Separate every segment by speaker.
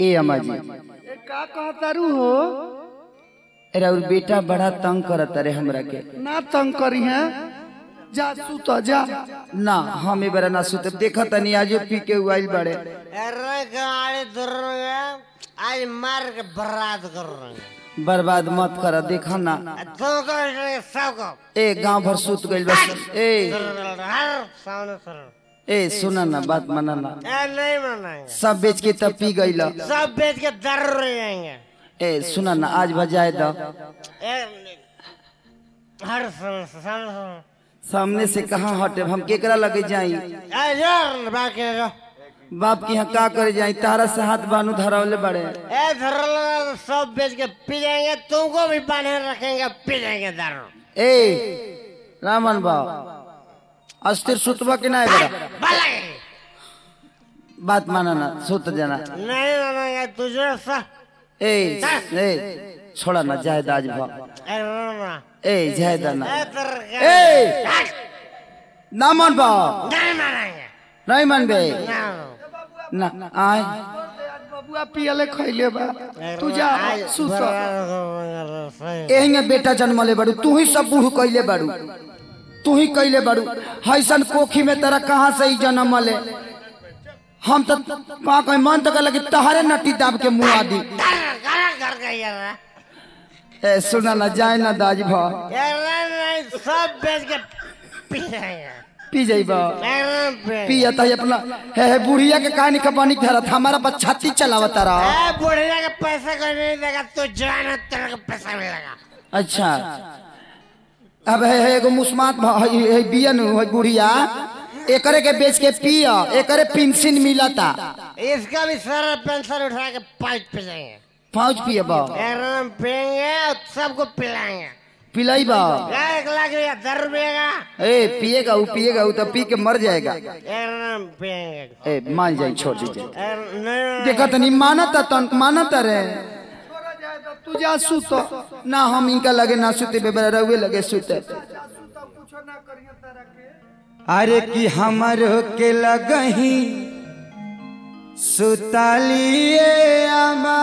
Speaker 1: ए अम्मा जी
Speaker 2: ए का कहतारू हो
Speaker 1: अरे और बेटा बड़ा तंग करत रे हमरा के
Speaker 2: ना तंग करी है जा सुत जा
Speaker 1: ना हम ए बेरा ना सुते देखा तनी आज पी के उइल बड़े
Speaker 3: अरे गाड़ी दूर आज मार के बर्बाद कर रहे हैं
Speaker 1: बर्बाद मत कर देखा ना
Speaker 3: तुमको सबको
Speaker 1: ए गांव भर सुत गइल बस ए
Speaker 3: हर सामने सर
Speaker 1: ए सुना ना बात माना ना
Speaker 3: ए नहीं मनाएंगे
Speaker 1: सब बेच के तब पी गइल
Speaker 3: सब बेच के दर रह जाएंगे
Speaker 1: ए सुना ना आज बजाए द
Speaker 3: ए, हर सामने सामने
Speaker 1: सामने से कहाँ हटे हम केकरा लगे जाई
Speaker 3: ए यार बाकी जो
Speaker 1: बाप की यहाँ का करे जाई तारा से हाथ बानू धरावले बड़े
Speaker 3: ए धर सब बेच के पी जाएंगे तुमको भी बांधे रखेंगे पी जाएंगे दारू
Speaker 1: ए रामन बाब अस्थिर सुतबा के ना बेरा
Speaker 3: भलाई
Speaker 1: बात माना ना सुत जाना
Speaker 3: नहीं मानेंगे तुझे सा
Speaker 1: ए ए छोड़ा ना जायद आज भा
Speaker 3: ए ना
Speaker 1: ए जायद ना
Speaker 3: ए तेरे
Speaker 1: ए ना मन बा
Speaker 3: नहीं मानेंगे
Speaker 1: नहीं मन बे
Speaker 3: ना
Speaker 1: ना आय
Speaker 2: आज बबुआ पियले खैले बा तू जा सुत
Speaker 1: एहिंगे बेटा जन्मले बड़ू तू ही सब बूढ़ कैले बड़ू तू ही कैले बड़ू हैसन कोखी में तेरा कहाँ से ही जन्म ले हम तो का कहीं मन तो लगे तहरे नटी दाब के मुँह आदि
Speaker 3: कर गई यार
Speaker 1: ए सुना ना जाए ना दाज भा
Speaker 3: नहीं सब बेच के पी जाएंगे
Speaker 1: पी जाइबा
Speaker 3: एकदम पे
Speaker 1: पिया तो अपना हे हे बुढ़िया के कहानी कपानी धरत हमारा बच्चा छाती चलावत रहा
Speaker 3: ए बुढ़िया के पैसा कोई नहीं देगा तू जाना तेरे को पैसा मिलेगा
Speaker 1: अच्छा अब है है एगो मुस्मात भ- है है बियन है बुढ़िया एकरे के बेच के पिया एकरे पेंशन मिलता
Speaker 3: इसका भी सारा पेंशन उठा के पाइप पे जाएंगे
Speaker 1: पाँच पिया बा
Speaker 3: एकदम पियेंगे और सबको पिलाएंगे
Speaker 1: पिलाई बा
Speaker 3: एक लाख रुपया दस रुपये का
Speaker 1: ए पिएगा वो पिएगा वो तो पी के मर जाएगा
Speaker 3: एकदम पियेंगे
Speaker 1: ए मान जाए छोड़ दीजिए
Speaker 3: ए, नहीं
Speaker 1: देखा तनी मानता तन मानता रे
Speaker 2: तू जा सुत
Speaker 1: ना हम इनका लगे ना सुते बेबरा रहुए लगे सुते अरे कि हमर के लगही सुतालिए आमा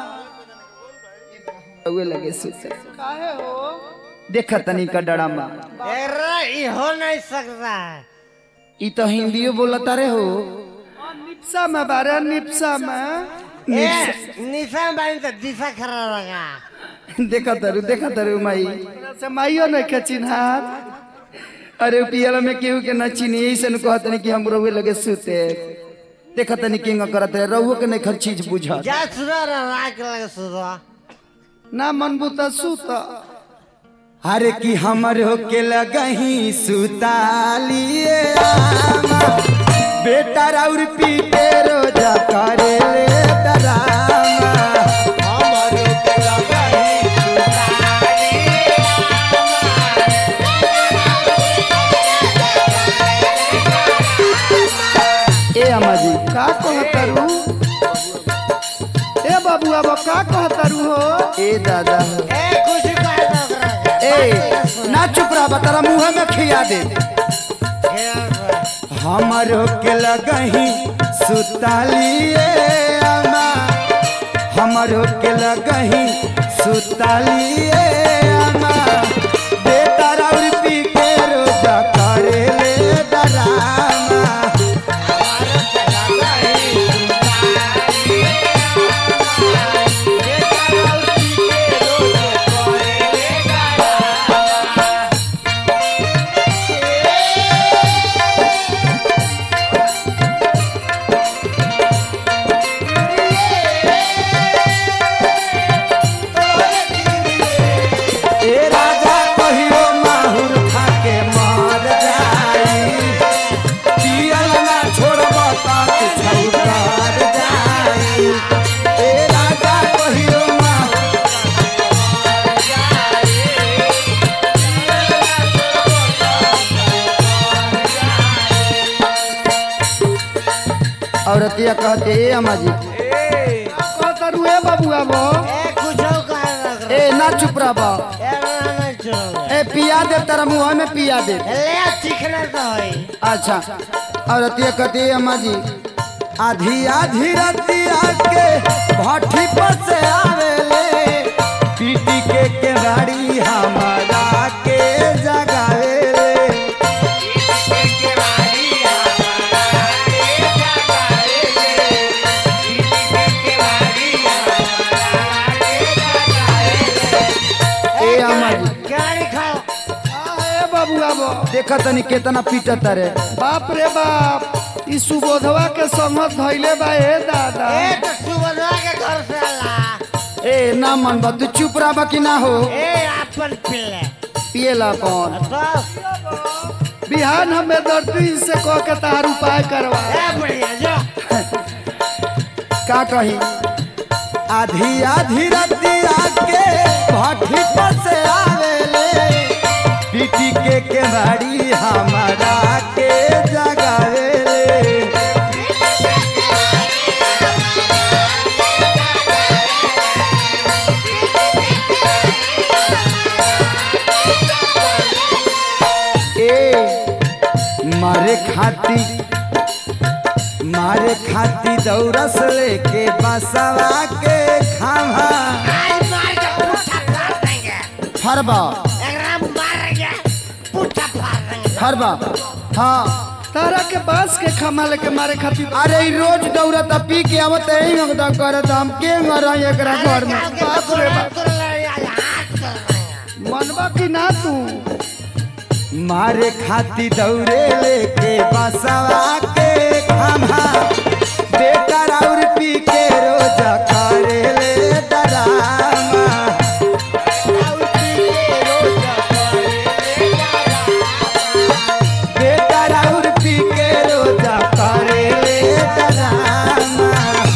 Speaker 1: रहुए लगे सुते
Speaker 2: काहे हो
Speaker 1: देखा तनी का डरामा
Speaker 3: अरे ये हो नहीं सकता है
Speaker 1: ई तो हिंदियो बोलता रे हो
Speaker 2: निप्सा में बारे निप्सा में
Speaker 3: ए, निशान बानी तो दिशा खराब लगा
Speaker 1: देखा तरु देखा तरु माई
Speaker 2: तोरा से माइयो नहीं के चिन्हार
Speaker 1: अरे पियल में केहू के ना चीनी यही से कहत नहीं कि हम रहुए लगे सुते देखा तनी किंग करत रहे रहुए के नहीं खर चीज बुझा
Speaker 3: जा सुनो रे राख लगे सुनो
Speaker 2: ना मनबू तो सुत
Speaker 1: अरे कि हमर हो के लगही सुतालिए आमा बेटा राउर पीटे रोजा करे ले डरामा हमर हो के लगही ए अम्मा जी
Speaker 2: का कहतारू ए बबुआ बा का कहतारू हो
Speaker 1: ए दादा
Speaker 3: ए कुछ कह दो ओकरा के।
Speaker 1: ए ना चुप रहा तारा मुंह में खिया दे हमर के लगही सुतालिए अम्मा हमर के लगही सुतालिए अम्मा बेटा राउर पी के रोजा करे ले डरामा ए राजा कहियो माहुर खा के मर जाई पियल ना छोड़ब त छौकार जाई ए राजा कहियो माहुर औरतिया कहते ए अम्मा जी
Speaker 2: कहतारू ए बबुआ बो
Speaker 3: ए कुछ कह दो ओकरा
Speaker 1: ए ना चुप रह बा
Speaker 3: ए ना नहीं छोड़ोगे
Speaker 1: ए पिया दे तेरा मुंह में पिया दे
Speaker 3: ले चिकना तो है
Speaker 1: अच्छा औरतिया कहती है अम्मा जी आधी आधी रतिया के देखा तनी केतना पीटत रे
Speaker 2: बाप रे बाप ई सुबोधवा के संगत धैले बा ए दादा
Speaker 3: ए तो सुबह के घर से आला
Speaker 1: ए ना मन बा तू चुप रहा कि ना हो
Speaker 3: ए अपन पिल्ले
Speaker 1: पिएला कौन
Speaker 3: तो
Speaker 2: बिहान हमें दर्दी से कह के तार उपाय करवा
Speaker 3: ए बढ़िया जो
Speaker 1: का कही आधी आधी रतिया के भट्टी पर से आवेले पीटी के केवाड़ी हमारा के जगावेले ए मारे खाती मारे खाती दौरस लेके बसवा के खावा
Speaker 3: आज मार के पुट्ठा फाड़ देंगे
Speaker 1: फरबा
Speaker 3: एकरा मार के पुट्ठा फाड़ देंगे
Speaker 1: फरबा हाँ
Speaker 2: तारा के बांस के खमा लेके मारे खातिर
Speaker 1: अरे ई रोज दौड़त पी के आवत यही मगदा करत हम के मर एकरा घर में
Speaker 2: बाप रे बाप मनवा की ना तू
Speaker 1: मारे खाती दौड़े लेके बसवा के खावा बेकार और पी के रोज करे ले डरामा बेकार और पी के रोज करे ले डरामा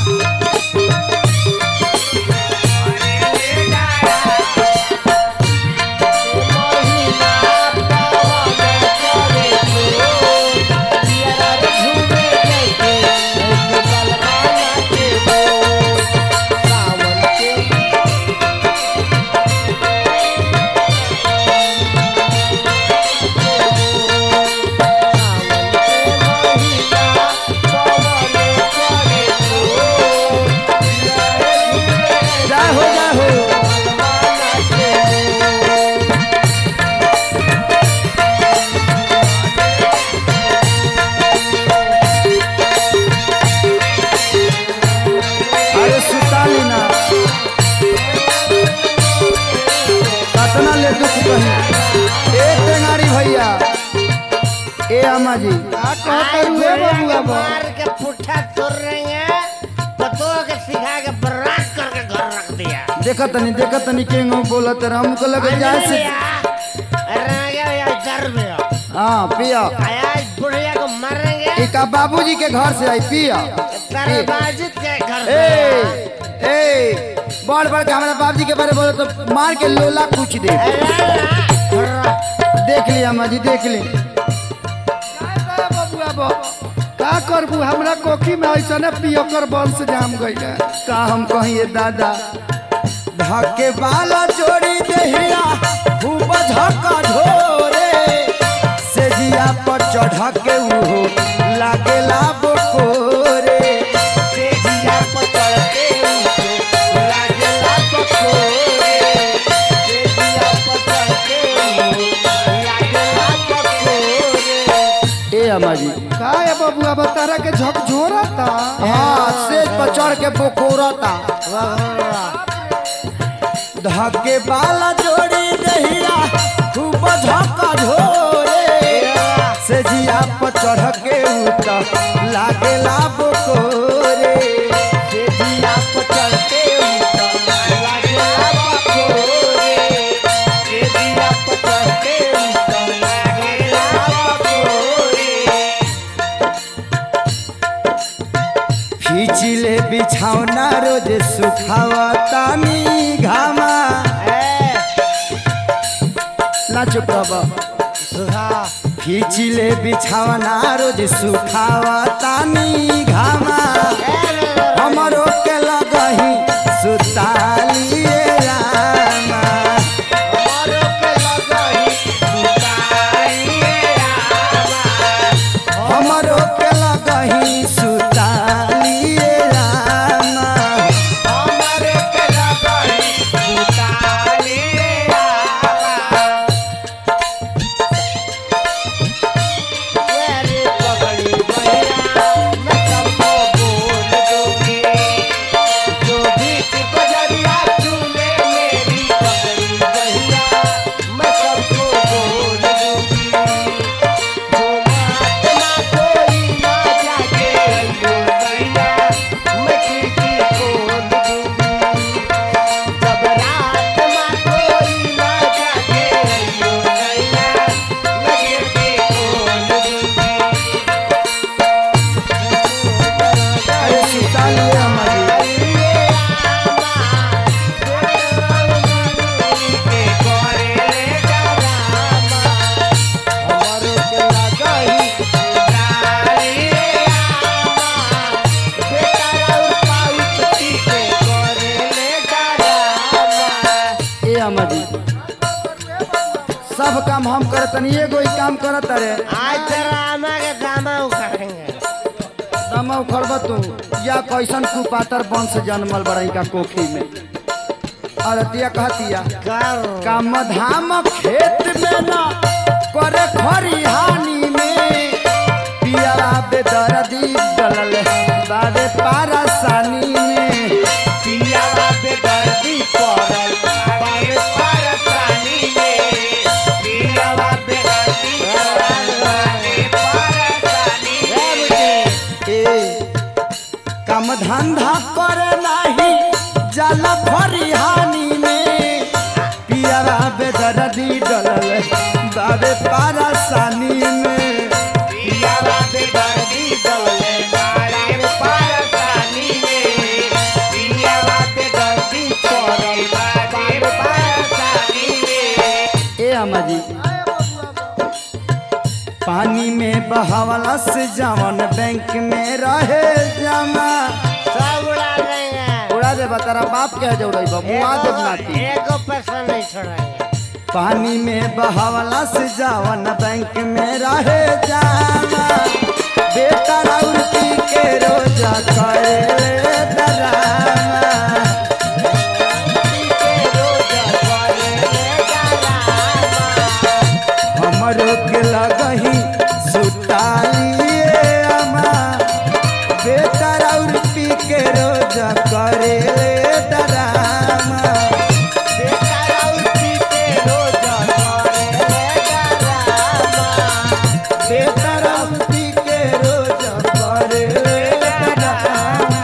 Speaker 1: जय हो जय हो अरे सुताली ना कतना ले दुख कही ए टेंगारी भैया ए अम्मा जी
Speaker 2: का कहते हुए बबुआ बा
Speaker 3: मार के पुट्ठा तोड़ रही है पतों के सिखा के बर्बाद करके घर रख दिया
Speaker 1: देखा तनी देखा तनी के बोलत रहा हमको लगे जाए से हाँ पिया
Speaker 3: आज बुढ़िया को मारेंगे
Speaker 1: इका बाबूजी के घर से आई पिया
Speaker 3: तेरे बाजिद के घर
Speaker 1: ए
Speaker 3: से
Speaker 1: ए बड़ बड़ के हमारे बाबूजी के बारे बोले तो मार के लोला कुछ दे देख ली अम्मा जी देख ली
Speaker 2: बबुआ बा का करबू हमरा कोखी में ऐसने पियकर वंश जाम गइल
Speaker 1: का हम कहिए दादा धके बाला जोड़ी देहिया खूब झका झोरे से जिया पर चढ़ के ऊ लागेला बकोरे से जिया पर चढ़ के ऊ लागेला बकोरे से जिया पर चढ़ के ऊ लागेला बकोरे ए अम्मा जी
Speaker 2: का है बबुआ बा तारा के झकझोरता
Speaker 1: हाँ सेज पर चढ़ के बोकोरता धके बाला जोड़ी दहिया खूब झका झोरे से जिया पर चढ़ के उत लागेला बोकोरे से जिया पर चढ़ के उत लागेला बोकोरे से जिया पर चढ़ के उत लागेला बोकोरे खींचिले बिछौना रोज सुखावतानी घामा ना चुप रह खींचिले बिछौना रोज सुखावतानी घामा हमरो के लगही सुतालिए रामा हमरो के लगही सुतालिए रामा सब काम हम करत तनी एगो ही काम करत रे
Speaker 3: आज तेरा आमा के दामा उखाड़ेंगे
Speaker 1: दमा उखड़ब तू या कैसन कुपातर वंश जन्मल बड़ई का कोखी में अरतिया कहतिया
Speaker 3: कर
Speaker 1: काम धाम खेत में न करे खरिहानी में पिया बेदर्दी डलल बाबे पारसानी में
Speaker 3: पिया पे दर्दी पड़ल बारे परसानी में पिया पे दर्दी पड़ल बारे परसानी में
Speaker 1: ए काम धंधा करे नाही जल खरिहानी में पिया बेदर्दी डलल बाबे पारसानी में
Speaker 3: पिया पे दर्दी डोले बारे परसानी में पिया पे दर्दी पड़ल बारे परसानी में
Speaker 1: ए अम्मा जी पानी में बहावला से जवन बैंक में रहे जमा
Speaker 3: सब उड़ा देंगे
Speaker 1: उड़ा दे तारा बाप के जो रही बा मुआ दे नाती
Speaker 3: एको पैसा नहीं छोड़ेंगे
Speaker 1: पानी में बहावला से जवन बैंक में रहे जमा बेटा राउती के रोजा करे डरामा हमरो के लगही सुतालिए अमा बेटा और पी के रोज करे डरामा बेटा और पी के रोज करे डरामा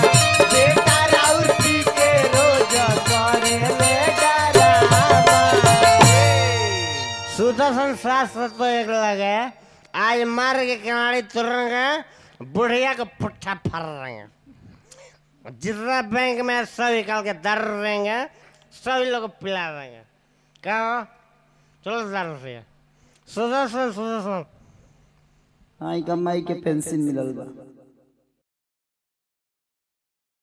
Speaker 3: सुदर्शन शास्त्र तो एक लगे आज मार के किनारे तुरेंगे बुढ़िया को पुट्ठा फर रहेंगे जितना बैंक में सब निकाल के दर देंगे सभी लोग को पिला देंगे क्या हो? चलो दर से सुदर्शन सुदर्शन
Speaker 1: आई कमाई के पेंशन मिलल बा